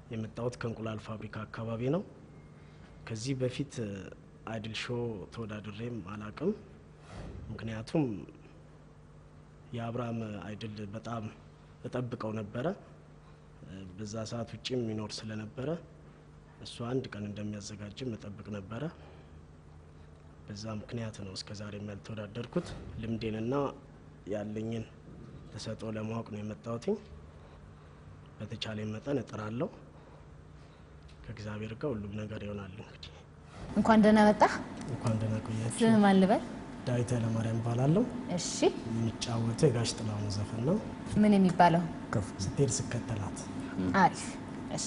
የመጣሁት ከእንቁላል ፋብሪካ አካባቢ ነው። ከዚህ በፊት አይድል ሾው ተወዳድሬም አላቅም። ምክንያቱም የአብርሃም አይድል በጣም እጠብቀው ነበረ። በዛ ሰዓት ውጭም ይኖር ስለነበረ እሱ አንድ ቀን እንደሚያዘጋጅም እጠብቅ ነበረ። በዛ ምክንያት ነው እስከ ዛሬ ያልተወዳደርኩት። ልምዴንና ያለኝን ተሰጥኦ ለማወቅ ነው የመጣሁትኝ። በተቻለ መጠን እጥራለሁ። ከእግዚአብሔር ጋር ሁሉም ነገር ይሆናል። እንግዲህ እንኳን ደህና መጣህ። እንኳን ደህና ቆያችሁ። ስምህ ማን ልበል? ዳዊት ኃይለማርያም እባላለሁ። እሺ የሚጫወተው የጋሽ ጥላሁን ዘፈን ነው። ምን የሚባለው? ስትሄድ ስከተላት አሪፍ። እሺ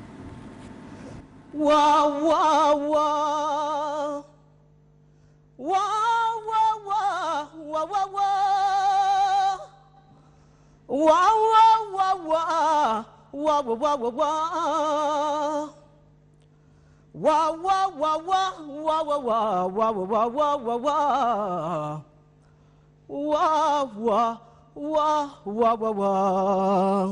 ዋ ዋ ዋ ዋ ዋ ዋ ዋ ዋ ዋ ዋ ዋ ዋ ዋ ዋ ዋ ዋ ዋ Wah wah wah wah wah wah wah wah wah wah wah wah wah wah wah wah wah wah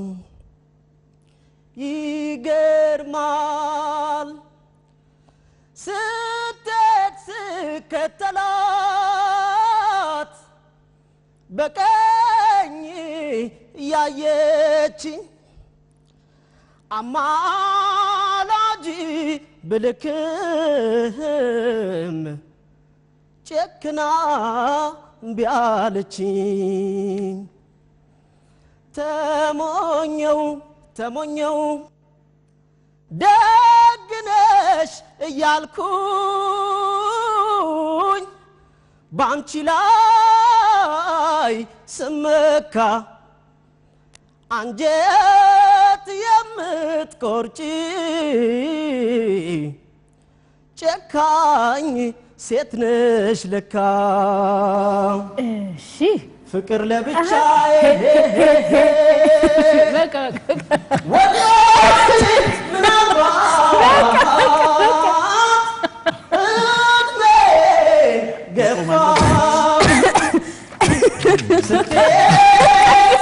ይገርማል ስትሄድ ስከተላት በቀኝ ያየችኝ አማላጅ ብልክም ጨክና እምቢ አለችኝ። ተሞኘው ተሞኘው ደግነሽ እያልኩኝ ባንቺ ላይ ስመካ አንጀት የምትቆርጪ ጨካኝ ሴት ነሽ ለካ። እሺ ፍቅር ለብቻዬ በቃ በቃ ወዳጅ ምናልባት እድሜ ገፋ ስትሄድ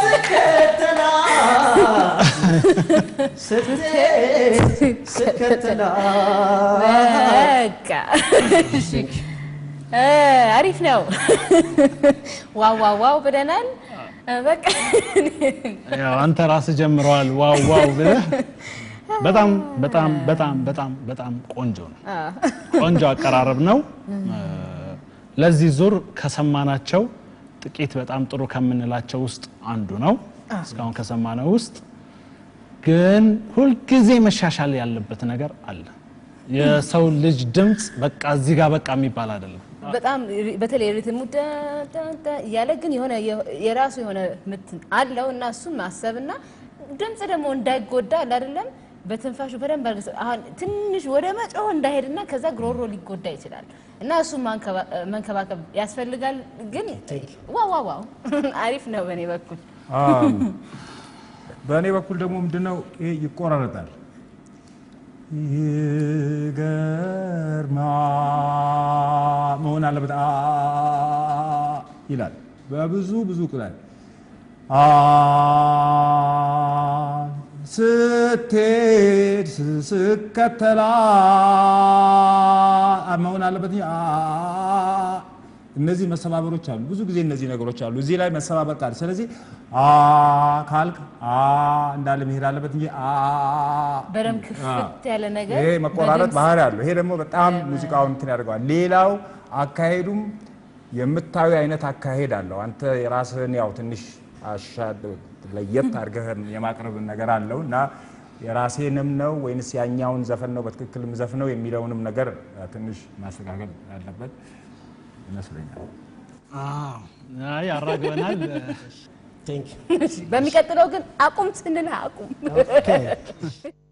ስከተላት ስትሄድ ስከተላት በቃ እሺ እ አሪፍ ነው። ዋው ዋው ዋው ብለናል። በቃ ያው አንተ ራስህ ጀምረዋል ዋው ዋው ብለህ በጣም በጣም በጣም በጣም በጣም ቆንጆ ነው። ቆንጆ አቀራረብ ነው። ለዚህ ዙር ከሰማናቸው ጥቂት በጣም ጥሩ ከምንላቸው ውስጥ አንዱ ነው። እስካሁን ከሰማነው ውስጥ ግን ሁልጊዜ መሻሻል ያለበት ነገር አለ። የሰው ልጅ ድምፅ በቃ እዚህ ጋር በቃ የሚባል አይደለም። በጣም በተለይ ሪትሙ ደ- ደ- ደ- እያለ ግን የሆነ የራሱ የሆነ ምት አለው እና እሱን ማሰብና ድምፅ ደግሞ እንዳይጎዳ አለ አይደለም በትንፋሹ በደንብ አድርገህ አሁን ትንሽ ወደ መጮህ እንዳይሄድና ከዛ ግሮሮ ሊጎዳ ይችላል እና እሱን ማንከባ- መንከባከብ ያስፈልጋል። ግን ዋው ዋው ዋው አሪፍ ነው በእኔ በኩል አዎ። በእኔ በኩል ደግሞ ምንድነው ይሄ ይቆራረጣል። ይገርማል መሆን አለበት አ ይላል በብዙ ብዙ ቁላል አ ስትሄድ ስከተላ መሆን አለበት እንጂ አ እነዚህ መሰባበሮች አሉ። ብዙ ጊዜ እነዚህ ነገሮች አሉ። እዚህ ላይ መሰባበር ቃል ስለዚህ አ ካልክ አ እንዳለ መሄድ አለበት እንጂ አ በደንብ ክፍት ያለ ነገር ይሄ መቆራረጥ በድምፅ ባህሪ አለው። ይሄ ደግሞ በጣም ሙዚቃውን እንትን ያደርገዋል። ሌላው አካሄዱም የምታዩ አይነት አካሄድ አለው። አንተ የራስህን ያው ትንሽ አሻድ ለየት አድርገህ የማቅረብ ነገር አለው እና የራሴንም ነው ወይንስ ያኛውን ዘፈን ነው በትክክል ዘፍነው የሚለውንም ነገር ትንሽ ማስተካከል ያለበት ይመስለኛል። አዎ፣ አይ አራግበናል። ቴንክ በሚቀጥለው ግን አቁም ስንልህ አቁም። ዩ